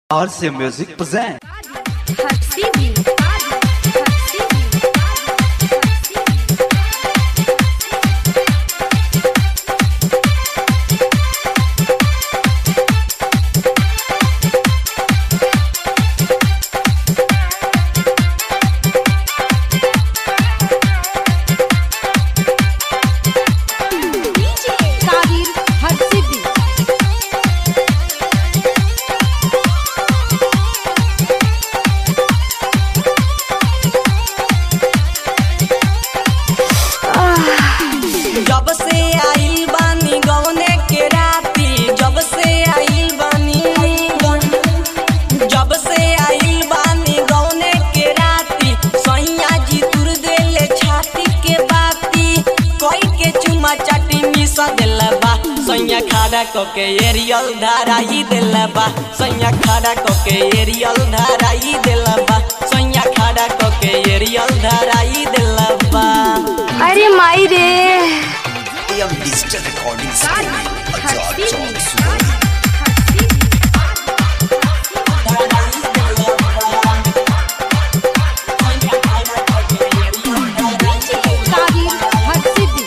RC Music present. Hapsidi. Hapsidi. Kadir Hapsidi. जब से आइल बानी गौने के राती जब से आइल बानी जब से आइल बानी गौने के राती सैया जी तुर देले छाती के बाती कोई के चुमा चाटी मिस देल बा सैया खाड़ा क के एरियल धाराई देल बा सैया खाड़ा क के एरियल धाराई देल बा सैया खाड़ा क के एरियल धाराई देल बा अरे माई रे AM Digital Recording Studio. Ajak Hapsidi. Chowk Suwari. Kadir Hapsidi.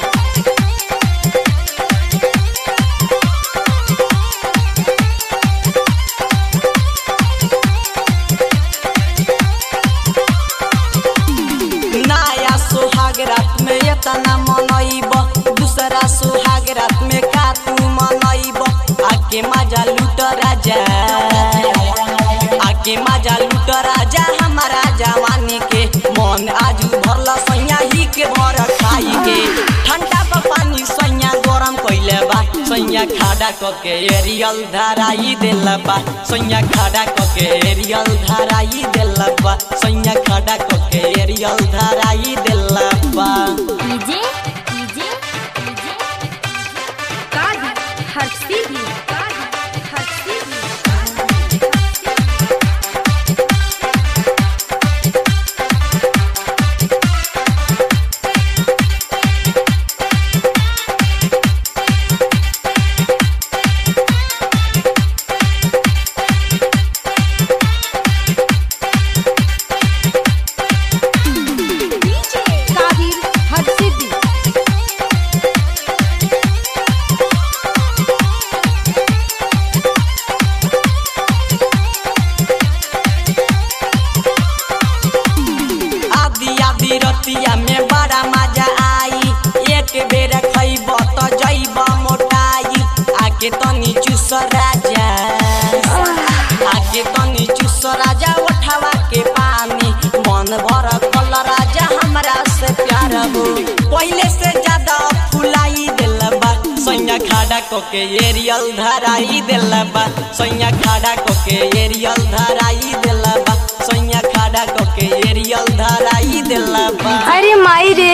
नया सुहाग रात में एतना मनैब दूसरा सुहाग रात में का तू मनैब आके मजा लूट राजा आके मजा लूट राजा हमारा जवानी के मन आजू भरल सैया ही के भर खाई के ठंडा पर पानी सैया गरम कैले बा सैया खाड़ा क के एरियल धराई देल बा सैया खाड़ा क के एरियल धराई देल बा सैया खाड़ा क के एरियल धराई देल बा डीजे डीजे कादी हर्षिदी कादी हर्षिदी कादिर हर्षिदी आदि आदि रतिया में बड़ा मजा आई एक बेर खैब त जैब मोटाई आके तनी चुस राजा आके तनी चुस राजा उठावा के पानी मन भर कल राजा हमरा से प्यार हो पहले से ज्यादा फुलाई दिल बा सैया खाड़ा को के एरियल धराई दिल बा सैया खाड़ा को के एरियल धराई दिल बा सैया खाड़ा को के एरियल धराई दिल बा अरे माई रे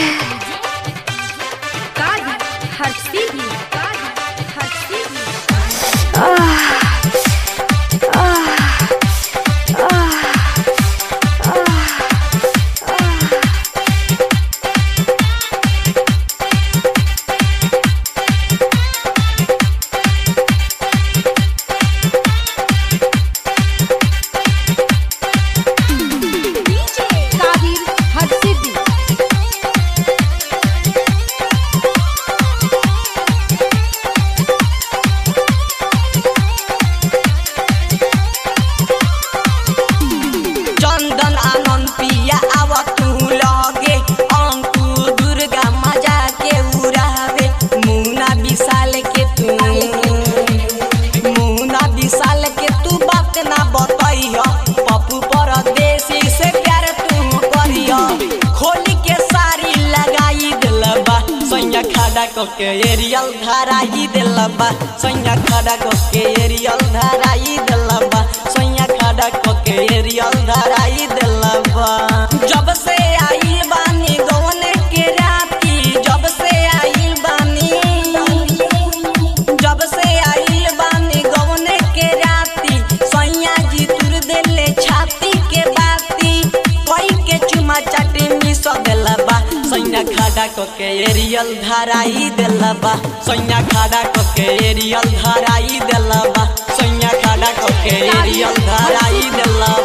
कादी हर्षिदी कादी हर्षिदी कादिर हर्षिदी चंदन आनंद पिया आव तू लगे अंकु दुर्गा मजा के उड़ावे मुना विशाल के तू मुना विशाल के तू बात ना बतैय पप्पू परदेसी से प्यार तू करिय खोली के साड़ी लगाई दिल बा सैया खाड़ा क के एरियल धराई दिल बा सैया खाड़ा क के एरियल धराई दिल बा सैया खाड़ा क के एरियल धराई दिल बा जब से आइल बानी गौने के राती जब से आइल बानी जब से आइल बानी गौने के राती सैया जी तुर देले छाती के बाती कोई के चुमा चाटी मिस देल बा सैया खाड़ा क के एरियल धराई दिल बा सैया खाड़ा क के एरियल धराई दिल बा सैया खाड़ा लहंगा को के एरियल धराई देला